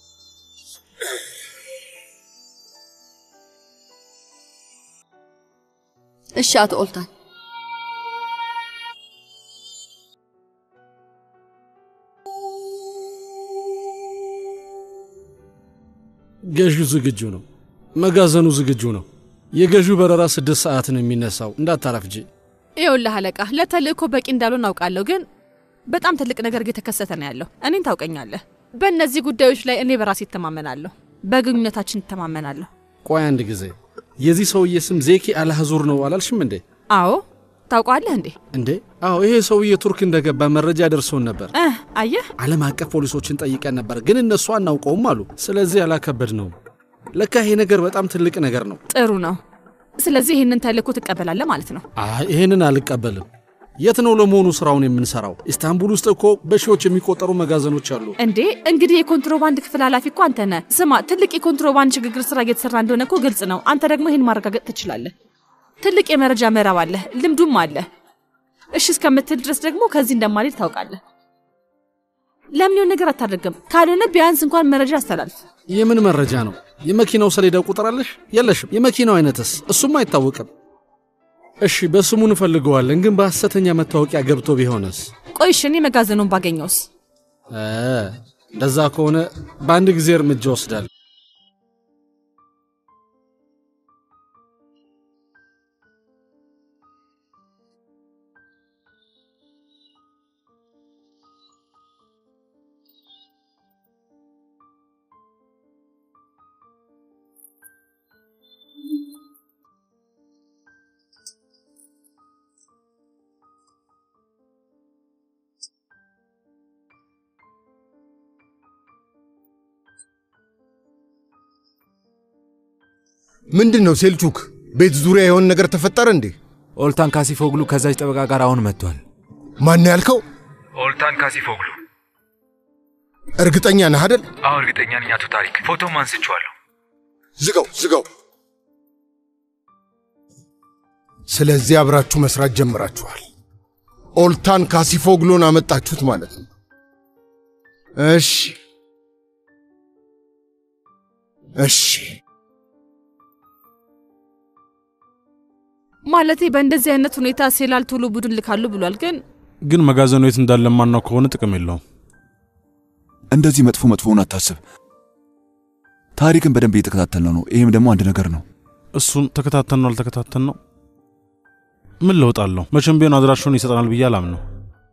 እሺ አቶ ኦልታን ገዢው ዝግጁ ነው። መጋዘኑ ዝግጁ ነው። የገዢው በረራ ስድስት ሰዓት ነው የሚነሳው። እንዳታረፍጂ። ይኸውልህ አለቃ፣ ለተልእኮ በቂ እንዳልሆን አውቃለሁ፣ ግን በጣም ትልቅ ነገር እየተከሰተ ነው ያለው። እኔን ታውቀኛለህ። በእነዚህ ጉዳዮች ላይ እኔ በራሴ እተማመናለሁ፣ በግንኙነታችን እተማመናለሁ። ቆይ አንድ ጊዜ፣ የዚህ ሰውዬ ስም ዜኪ አልሐዙር ነው አላልሽም እንዴ? አዎ ታውቀዋለህ እንዴ? እንዴ? አዎ፣ ይሄ ሰውዬ ቱርክ እንደገባ መረጃ ደርሶን ነበር። እ አየህ፣ ዓለም አቀፍ ፖሊሶችን ጠይቀን ነበር፣ ግን እነሱ አናውቀውም አሉ። ስለዚህ አላከበድ ነው። ለካ ይሄ ነገር በጣም ትልቅ ነገር ነው። ጥሩ ነው። ስለዚህ ይህንን ተልእኮ ትቀበላለህ ማለት ነው። አይ ይሄንን አልቀበልም። የት ነው ለመሆኑ ስራውን የምንሰራው? ኢስታንቡል ውስጥ እኮ በሺዎች የሚቆጠሩ መጋዘኖች አሉ። እንዴ እንግዲህ የኮንትሮባንድ ክፍል ኃላፊ እኮ አንተ ነህ። ስማ፣ ትልቅ የኮንትሮባንድ ሽግግር ስራ እየተሰራ እንደሆነ እኮ ግልጽ ነው። አንተ ደግሞ ይህን ማረጋገጥ ትችላለህ። ትልቅ የመረጃ ምዕራብ አለ፣ ልምዱም አለ። እሺ እስከምትል ድረስ ደግሞ ከዚህ እንደማልሄድ ታውቃለህ። ለምን የሆነ ነገር አታደርግም? ካልሆነ ቢያንስ እንኳን መረጃ አስተላልፍ። የምን መረጃ ነው? የመኪናው ሰሌዳ ቁጥር አለሽ? የለሽም። የመኪናው አይነትስ? እሱም አይታወቅም። እሺ በስሙ እንፈልገዋለን፣ ግን በሐሰተኛ መታወቂያ ገብቶ ቢሆንስ? ቆይ እሺ እኔ መጋዘኑን ባገኘውስ? እ እንደዛ ከሆነ በአንድ ጊዜ እርምጃ ወስዳል። ምንድን ነው ሴልቹክ? ቤት ዙሪያ የሆነ ነገር ተፈጠረ እንዴ? ኦልታን ካሲፎግሉ ከዛች ጠበቃ ጋር አሁን መጥቷል። ማን ያልከው? ኦልታን ካሲፎግሉ። እርግጠኛ ነህ አደል? አዎ እርግጠኛ ነኝ አቶ ታሪክ፣ ፎቶም አንስቼዋለሁ። ዝጋው ዝጋው። ስለዚህ አብራችሁ መስራት ጀምራችኋል። ኦልታን ካሲፎግሎን አመጣችሁት ማለት ነው። እሺ እሺ። ማለቴ በእንደዚህ አይነት ሁኔታ ሴላል ቶሎ ቡድን ልካሉ ብሏል። ግን ግን መጋዘኑ የት እንዳለ ማናው ከሆነ ጥቅም የለውም። እንደዚህ መጥፎ መጥፎውን አታስብ። ታሪክን በደንብ እየተከታተልነው ነው። ይህም ደግሞ አንድ ነገር ነው። እሱን ተከታተል ነው አልተከታተል ነው ምን ለውጥ አለው? መቼም ቢሆን አድራሻውን ይሰጠናል ብዬ አላምነው።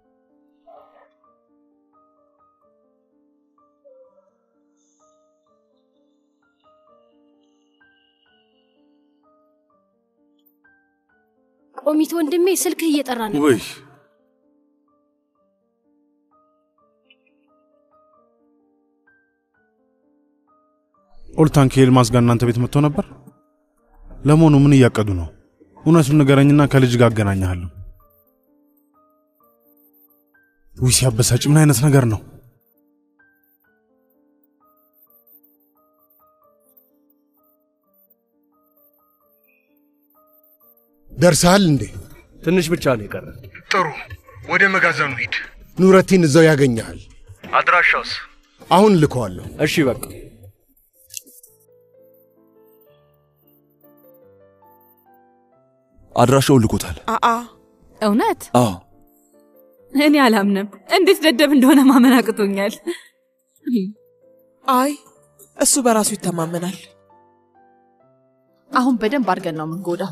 ቆሚት ወንድሜ ስልክህ እየጠራ ነው። ውይ ኦልታን ከኤልማስ ጋር እናንተ ቤት መጥቶ ነበር። ለመሆኑ ምን እያቀዱ ነው? እውነቱን ንገረኝና ከልጅ ጋር አገናኘሃለሁ። ውይ ሲያበሳጭ! ምን አይነት ነገር ነው? ደርሰሃል እንዴ? ትንሽ ብቻ ነው የቀረ። ጥሩ፣ ወደ መጋዘኑ ሂድ። ኑረቲን እዛው ያገኘሃል። አድራሻውስ? አሁን ልከዋለሁ። እሺ በቃ አድራሻውን ልኮታል። አአ እውነት አዎ እኔ አላምንም። እንዴት ደደብ እንደሆነ ማመን አቅቶኛል። አይ እሱ በራሱ ይተማመናል። አሁን በደንብ አድርገን ነው የምንጎዳው።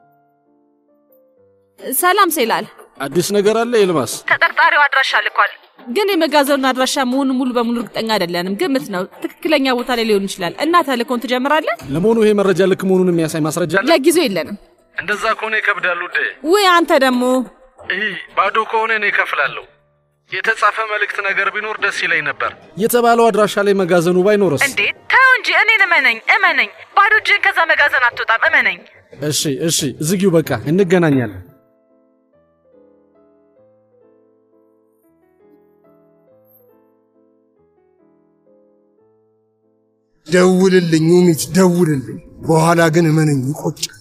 ሰላም ሴላል፣ አዲስ ነገር አለ ኤልማስ? ተጠርጣሪው አድራሻ ልኳል፣ ግን የመጋዘኑን አድራሻ መሆኑን ሙሉ በሙሉ እርግጠኛ አይደለንም። ግምት ነው፣ ትክክለኛ ቦታ ላይ ሊሆን ይችላል። እና ተልእኮን ትጀምራለህ? ለመሆኑ ይሄ መረጃ ልክ መሆኑን የሚያሳይ ማስረጃ አለ? ለጊዜው የለንም። እንደዛ ከሆነ ይከብዳል ውዴ። ውይ አንተ ደግሞ ይህ ባዶ ከሆነ እኔ እከፍላለሁ። የተጻፈ መልእክት ነገር ቢኖር ደስ ይለኝ ነበር። የተባለው አድራሻ ላይ መጋዘኑ ባይኖርስ? እንዴ ተው እንጂ እኔን እመነኝ እመነኝ። ባዶ እጅህን ከዛ መጋዘን አትወጣም፣ እመነኝ። እሺ እሺ፣ ዝጊው በቃ እንገናኛለን። ደውልልኝ ኡሚት፣ ደውልልኝ። በኋላ ግን እመነኝ ይቆጫል።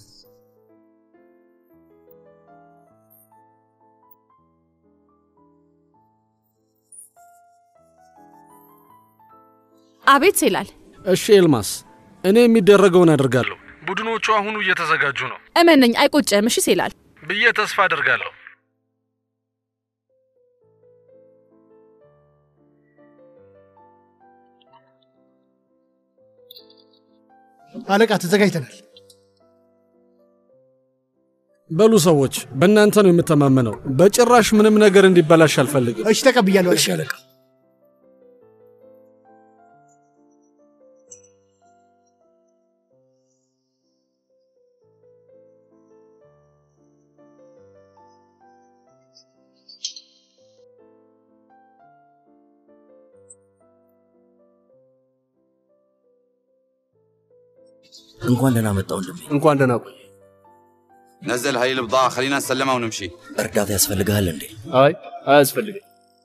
አቤት ሴላል፣ እሺ ኤልማስ፣ እኔ የሚደረገውን አደርጋለሁ። ቡድኖቹ አሁኑ እየተዘጋጁ ነው እመነኝ፣ አይቆጨም። እሺ ሴላል፣ ብዬ ተስፋ አደርጋለሁ። አለቃ ተዘጋጅተናል። በሉ ሰዎች፣ በእናንተ ነው የምተማመነው። በጭራሽ ምንም ነገር እንዲበላሽ አልፈልግም። እሺ ተቀብያለሁ። እሺ አለቃ። እንኳን ደህና መጣ ወንድሜ። እንኳን ደህና ቆይ። نزل هاي البضاعة خلينا نسلمها ونمشي እርዳታ ያስፈልግሃል እንዴ? አይ አያስፈልግም።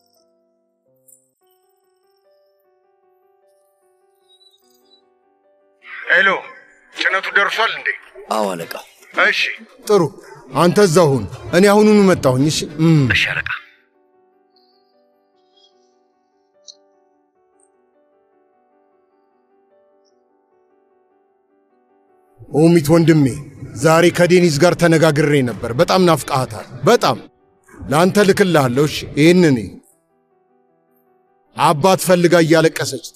ሄሎ፣ ጭነቱ ደርሷል እንዴ? አዎ አለቃ። እሺ ጥሩ። አንተ እዛው ሁን፣ እኔ አሁኑኑ መጣሁኝ። እሺ እም። እሺ አለቃ። ኦሚት ወንድሜ፣ ዛሬ ከዴኒዝ ጋር ተነጋግሬ ነበር። በጣም ናፍቃሃታል። በጣም ለአንተ ልክልሃለሁ። እሺ ይህንን አባት ፈልጋ እያለቀሰች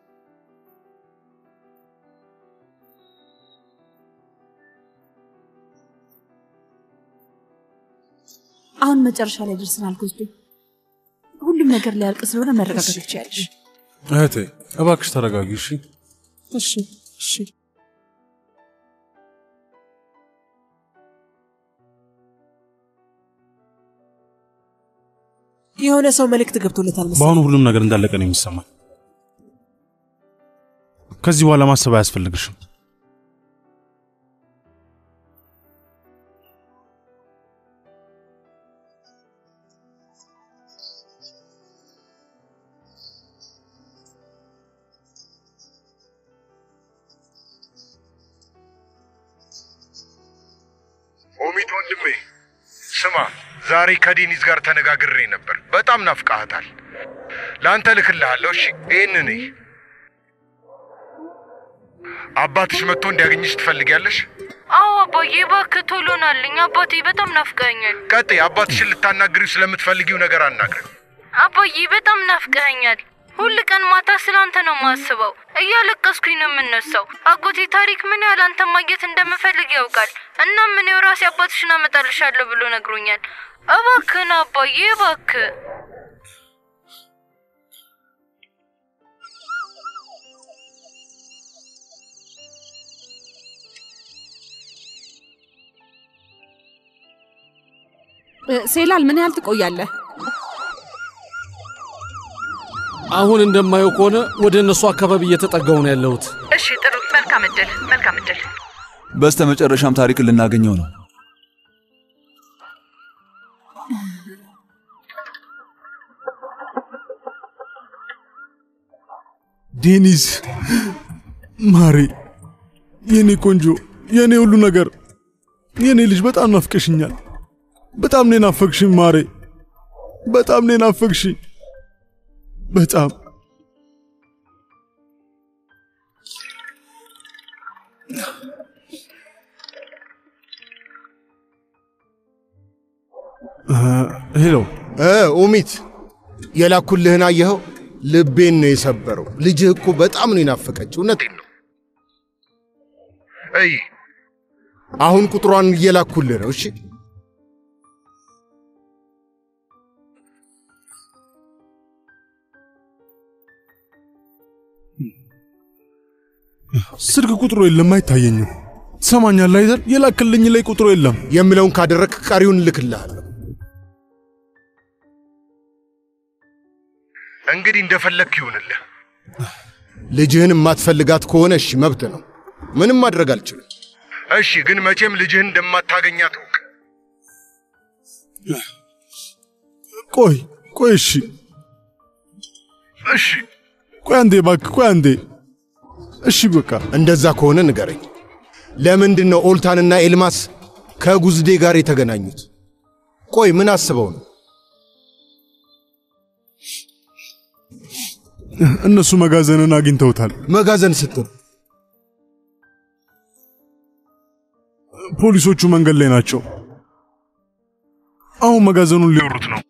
አሁን መጨረሻ ላይ ደርሰናል። ጎዝዴ ሁሉም ነገር ሊያልቅ ስለሆነ መረጋጋት ትችያለሽ። እህቴ እባክሽ ተረጋጊ እሺ። እሺ እሺ። የሆነ ሰው መልእክት ገብቶለታል መሰለኝ። በአሁኑ ሁሉም ነገር እንዳለቀ ነው የሚሰማኝ። ከዚህ በኋላ ማሰብ አያስፈልግሽም። ኦሚት ወንድሜ ስማ፣ ዛሬ ከዴኒዝ ጋር ተነጋግሬ ነበር። በጣም ናፍቃሃታል። ለአንተ ልክልሃለሁ። እሺ ይህንን እይ። አባትሽ መጥቶ እንዲያገኝሽ ትፈልጊያለሽ? አዎ አባዬ፣ እባክህ ቶሎ ናልኝ። አባቴ በጣም ናፍቀኸኛል። ቀጥይ። አባትሽን ልታናግሪው ስለምትፈልጊው ነገር አናግረን። አባዬ በጣም ናፍቀኸኛል። ሁል ቀን ማታ ስለ አንተ ነው የማስበው። እያለቀስኩኝ ነው የምነሳው። አጎቴ ታሪክ ምን ያህል አንተ ማግኘት እንደምፈልግ ያውቃል። እናም እኔው ራሴ አባትሽን አመጣልሻለሁ ብሎ ነግሮኛል። እባክህን አባዬ እባክህ። እ፣ ሴላል ምን ያህል ትቆያለህ? አሁን እንደማየው ከሆነ ወደ እነሱ አካባቢ እየተጠጋው ነው ያለሁት። እሺ ጥሩ። መልካም እድል፣ መልካም እድል። በስተ መጨረሻም ታሪክን ልናገኘው ነው። ዴኒዝ ማሬ፣ የኔ ቆንጆ፣ የኔ ሁሉ ነገር፣ የኔ ልጅ በጣም ናፍቀሽኛል። በጣም ነው ናፈቅሽኝ ማሬ፣ በጣም ነው ናፈቅሽኝ። በጣም ሄሎ እ ኡሚት የላኩልህን አየኸው? ልቤን ነው የሰበረው። ልጅህ እኮ በጣም ነው የናፈቀች። እውነቴን ነው። እይ አሁን ቁጥሯን እየላኩልህ ነው። እሺ ስልክ ቁጥሩ የለም አይታየኝም። ትሰማኛለህ አይደል? የላክልኝ ላይ ቁጥሩ የለም። የምለውን ካደረግ ቀሪውን እልክልሃለሁ። እንግዲህ እንደፈለግክ ይሁንልህ። ልጅህን የማትፈልጋት ከሆነ እሺ፣ መብት ነው። ምንም ማድረግ አልችልም። እሺ፣ ግን መቼም ልጅህን እንደማታገኛት እወቅ። ቆይ ቆይ፣ እሺ እሺ፣ ቆይ አንዴ እባክህ፣ ቆይ አንዴ። እሺ በቃ እንደዛ ከሆነ ንገረኝ። ለምንድን ነው ኦልታንና ኤልማስ ከጉዝዴ ጋር የተገናኙት? ቆይ ምን አስበው ነው? እነሱ መጋዘንን አግኝተውታል። መጋዘን ስትል ፖሊሶቹ መንገድ ላይ ናቸው። አሁን መጋዘኑን ሊወሩት ነው።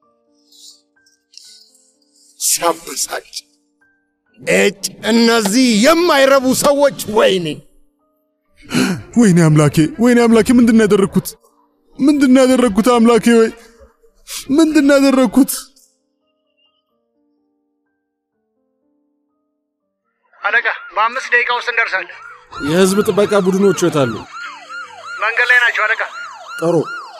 ሲያበሳጭ! እጭ! እነዚህ የማይረቡ ሰዎች! ወይኔ ወይኔ አምላኬ፣ ወይኔ አምላኬ፣ ምንድን ነው ያደረግኩት? ምንድን ነው ያደረግኩት? አምላኬ ወይ ምንድን ነው ያደረግኩት? አለቃ፣ በአምስት ደቂቃ ውስጥ እንደርሳለን። የህዝብ ጥበቃ ቡድኖቹ የታሉ? መንገድ ላይ ናቸው አለቃ። ጥሩ።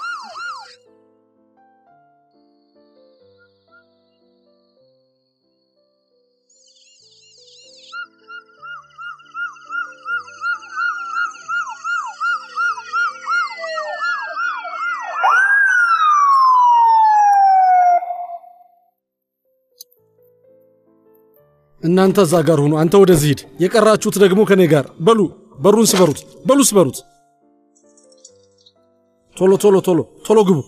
እናንተ እዛ ጋር ሁኑ፣ አንተ ወደዚህ ሂድ። የቀራችሁት ደግሞ ከኔ ጋር በሉ። በሩን ስበሩት፣ በሉ ስበሩት። ቶሎ ቶሎ ቶሎ ቶሎ ግቡ።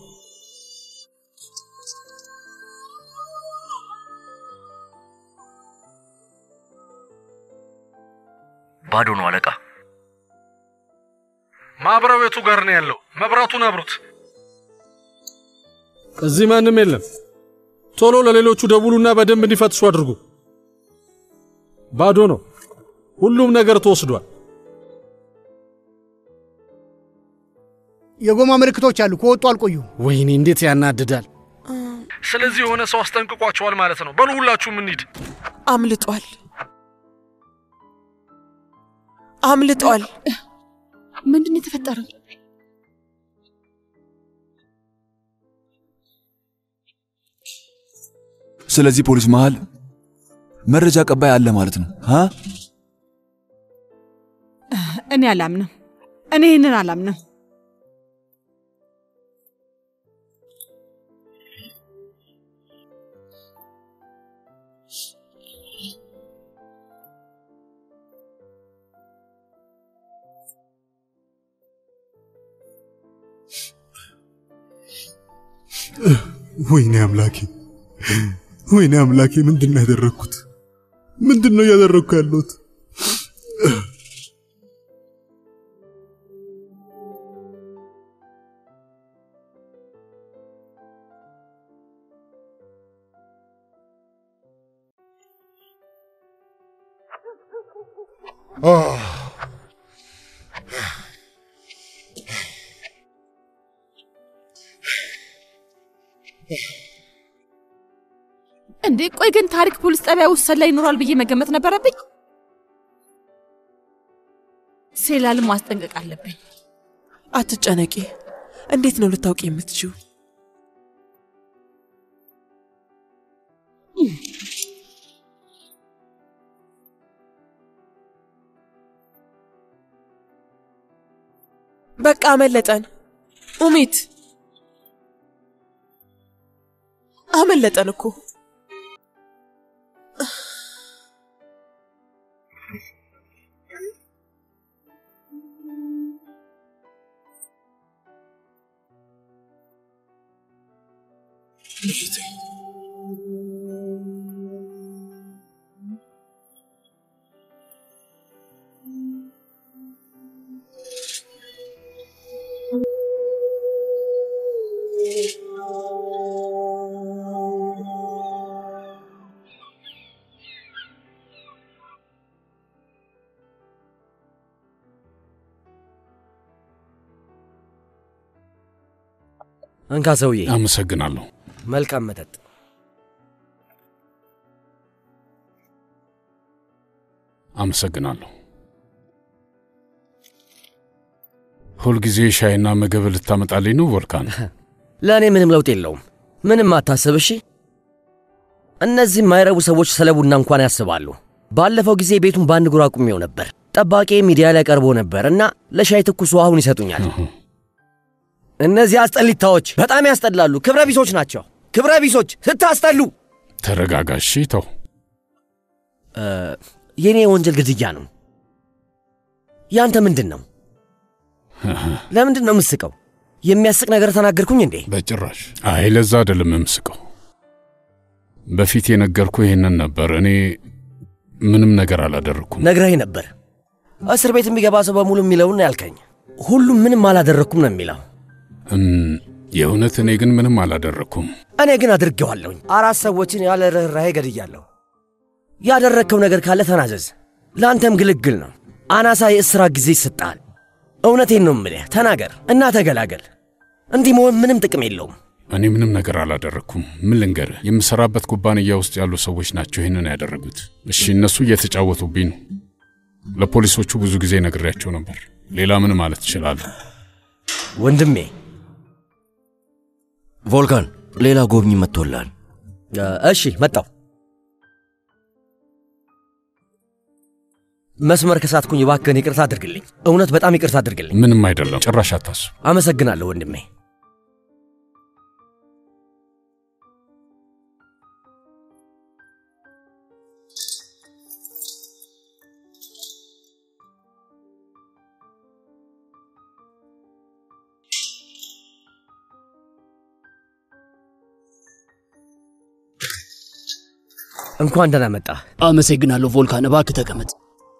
ባዶ ነው አለቃ። ማብሪያ ቤቱ ጋር ነው ያለው። መብራቱን አብሩት። እዚህ ማንም የለም። ቶሎ ለሌሎቹ ደውሉና በደንብ እንዲፈትሹ አድርጉ። ባዶ ነው። ሁሉም ነገር ተወስዷል። የጎማ ምልክቶች አሉ። ከወጡ አልቆዩም። ወይኔ እንዴት ያናድዳል። ስለዚህ የሆነ ሰው አስጠንቅቋቸዋል ማለት ነው። በሉ ሁላችሁም እንሂድ። አምልጧል፣ አምልጧል። ምንድን ነው የተፈጠረው? ስለዚህ ፖሊስ መሃል መረጃ ቀባይ አለ ማለት ነው አ እኔ አላምንም። እኔ ይህንን አላምንም። ወይኔ አምላኬ፣ ወይኔ አምላኬ፣ ምንድን ነው ያደረግኩት? ምንድን ነው እያደረግኩ ያለሁት? እንዴ ቆይ ግን ታሪክ ፖሊስ ጣቢያ ውስጥ ሰላይ ይኖራል ብዬ መገመት ነበረብኝ። ሴላልን ማስጠንቀቅ አለብኝ። አትጨነቂ። እንዴት ነው ልታውቂ የምትችው? በቃ አመለጠን። ኡሚት አመለጠን እኮ። እንካ ሰውዬ። አመሰግናለሁ። መልካም መጠጥ። አመሰግናለሁ። ሁልጊዜ ሻይና ምግብ ልታመጣልኝ ነው ቮልካን? ለእኔ ምንም ለውጥ የለውም። ምንም አታስብ እሺ። እነዚህ የማይረቡ ሰዎች ስለ ቡና እንኳን ያስባሉ። ባለፈው ጊዜ ቤቱን በአንድ እግሩ አቁሜው ነበር። ጠባቂ ሚዲያ ላይ ቀርቦ ነበር እና ለሻይ ትኩስ ውሃውን ይሰጡኛል። እነዚህ አስጠሊታዎች በጣም ያስጠላሉ። ክብረ ቢሶች ናቸው። ክብረ ቢሶች ስታስጠሉ። ተረጋጋ እሺ። ተው እ፣ የእኔ የወንጀል ግድያ ነው። ያንተ ምንድን ነው? ለምንድን ነው የምስቀው? የሚያስቅ ነገር ተናገርኩኝ እንዴ? በጭራሽ። አይ ለዛ አይደለም የምስቀው። በፊት የነገርኩ ይሄንን ነበር። እኔ ምንም ነገር አላደረግኩም። ነግረኝ ነበር። እስር ቤት የሚገባ ሰው በሙሉ የሚለውን ነው ያልከኝ። ሁሉም ምንም አላደረግኩም ነው የሚለው። እም፣ የእውነት እኔ ግን ምንም አላደረግኩም። እኔ ግን አድርጌዋለሁኝ። አራት ሰዎችን ያለ ርኅራኄ ገድያለሁ። ያደረግከው ነገር ካለ ተናዘዝ። ለአንተም ግልግል ነው። አናሳ የእስራት ጊዜ ይሰጥሃል። እውነቴን ነው የምልህ፣ ተናገር እና ተገላገል። እንዲህ መሆን ምንም ጥቅም የለውም። እኔ ምንም ነገር አላደረግኩም። ምን ልንገርህ፣ የምሰራበት ኩባንያ ውስጥ ያሉ ሰዎች ናቸው ይህንን ያደረጉት። እሺ፣ እነሱ እየተጫወቱብኝ ነው። ለፖሊሶቹ ብዙ ጊዜ ነግሬያቸው ነበር። ሌላ ምን ማለት እችላለሁ? ወንድሜ ቮልካን፣ ሌላ ጎብኝ መጥቶላል። እሺ፣ መጣው። መስመር ከሳትኩኝ እባክህን ይቅርታ አድርግልኝ። እውነት በጣም ይቅርታ አድርግልኝ። ምንም አይደለም፣ ጭራሽ አታስብ። አመሰግናለሁ ወንድሜ። እንኳን ደህና መጣ። አመሰግናለሁ ቮልካን። እባክህ ተቀመጥ።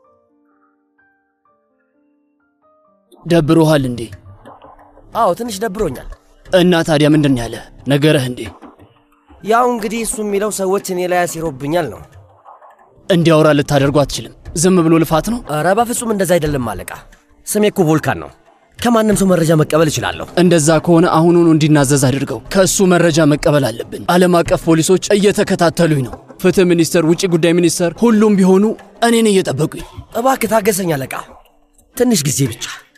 ደብሮሃል እንዴ? አዎ ትንሽ ደብሮኛል። እና ታዲያ ምንድን ያለ ነገረህ እንዴ? ያው እንግዲህ እሱ የሚለው ሰዎች እኔ ላይ ያሲሮብኛል ነው። እንዲያወራ ልታደርጉ አትችልም። ዝም ብሎ ልፋት ነው። ኧረ በፍጹም እንደዛ አይደለም አለቃ። ስሜ እኮ ቮልካን ነው። ከማንም ሰው መረጃ መቀበል እችላለሁ። እንደዛ ከሆነ አሁኑኑ እንዲናዘዝ አድርገው። ከእሱ መረጃ መቀበል አለብን። ዓለም አቀፍ ፖሊሶች እየተከታተሉኝ ነው። ፍትህ ሚኒስቴር፣ ውጭ ጉዳይ ሚኒስቴር፣ ሁሉም ቢሆኑ እኔን እየጠበቁኝ። እባክህ ታገሰኝ አለቃ፣ ትንሽ ጊዜ ብቻ።